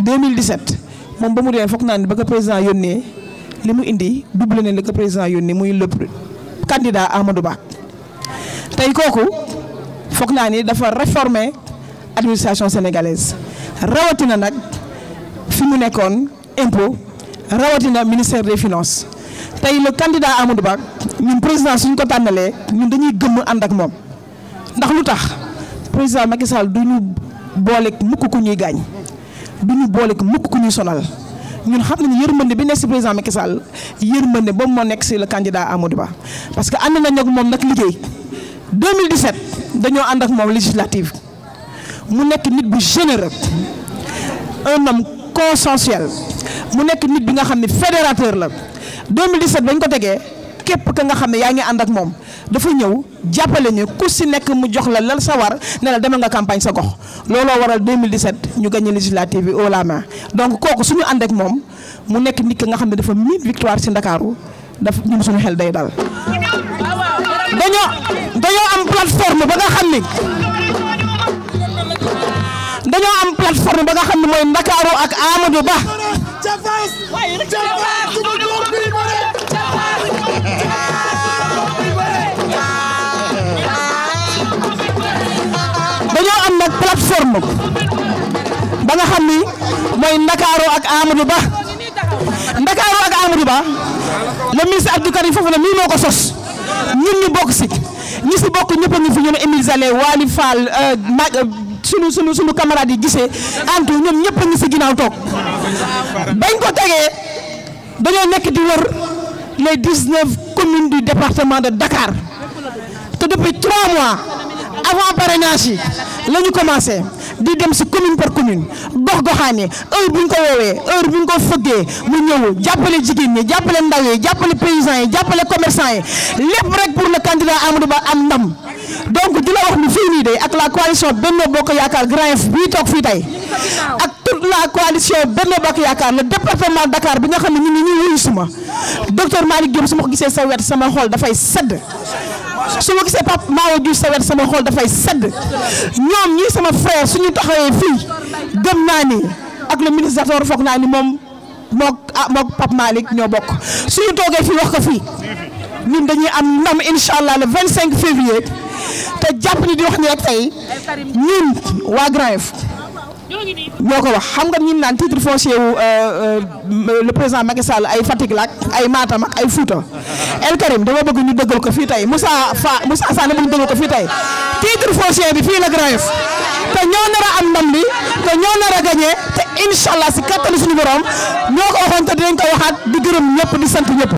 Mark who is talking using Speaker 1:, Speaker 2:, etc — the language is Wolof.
Speaker 1: 2017 moom ba mu dee foog naa ne ba ko président yónnee li mu indi double ne li ko président yónnee muy le candidat Amadou Ba tey kooku foog naa ni dafa réformer administration sénégalaise rawatina nag fi mu nekkoon impôt rawatina ministère des finances tey le candidat Amadou Ba ñun président suñ ko tànnalee ñun dañuy gëmm ànd ak moom ndax lu tax président Macky Sall du ñu boole mukk ku ñuy gaañ du ñu boole mukk ku ñuy sonal ñun xam nañu yërmande bi nekk si président Macky Sall yërmande boobu moo nekk si le candidat Amadou Ba parce que ànd nañ ak moom nag liggéey 2017 dañoo ànd ak moom législative mu nekk nit bu généreux un homme consensuel mu nekk nit bi nga xam ne fédérateur la 2017 bañ ko tegee képp ka nga xam ne yaa ngi ànd ak moom dafa ñëw jàppale ñu ku si nekk mu jox la lal sa war ne la demal nga campagne sa gox looloo waral 2017 ñu gagné législative bi au la main donc kooku suñu ànd ak moom mu nekk nit ki nga xam ne dafa miin victoire si Ndakaaru daf ñun suñu xel day dal. dañoo dañoo am plateforme ba nga xam ni dañoo am plateforme ba nga xam ne mooy Ndakaaru ak Amadou Ba. dañoo am nag plateforme ba nga xam ni mooy Ndakaaru ak Amadou Ba Ndakaaru ak Amadou Ba le ministre Abdou Karim Fofana mii moo ko sos ñun ñu bokk si ñi si bokk ñëpp a ngi fi ñu ne Émile Zale Waly Fall ma sunu sunu sunu camarades yi gisee antu ñoom ñëpp a ngi si ginnaaw toog bañ ko tegee dañoo nekk di wër les 19 communes du département de Dakar te depuis 3 mois avant parrainage yi la ñu commencé di dem si commune par commune gox goxaan yi heure bu ñu ko woowee heure bu ñu ko fëggee mu ñëw jàppale jigéen ñi jàppale ndaw yi jàppale paysans yi jàppale commerçant yi lépp rek pour le candidat Amadou Ba am ndam donc di la wax ni fii nii de ak la coalition Benno Bokk Yaakaar Grand F bii toog fii tey ak toute la coalition Benno Bokk Yaakaar le département Dakar bi nga xam ne ñu ngi ñuy wuyu suma docteur Malick Diop su ma ko gisee sa wet sama xol dafay sedd su ma gisee Pape Maodo Diouf sa wet sama xol dafay sedd ñoom ñii sama frère suñu taxawee fii gëm naa ni ak le ministre Zator foog naa ni moom mook ah mook Pape Malick ñoo bokk suñu toogee fii wax ko fii ñun dañuy am ndam incha allah le 25 février te jàpp ni di wax ni rek tey ñun waa Grand Yoff ñoo ko wax xam nga ñun naan titre foncier wu le président Macky Sall ay Fatick la ak ay Matam ak ay Fouta El Karim dama bëgg ñu dëggal ko fii tey Moussa Fa Moussa Sane bëgg ñu dëggal ko fii tey titre foncier bi fii la Grand Yoff te ñoo nar a am ndam bi te ñoo nar a gagné te incha allah si kattanu suñu borom ñoo ko waxoon te dinañ ko waxaat di gërëm ñëpp di sant ñëpp.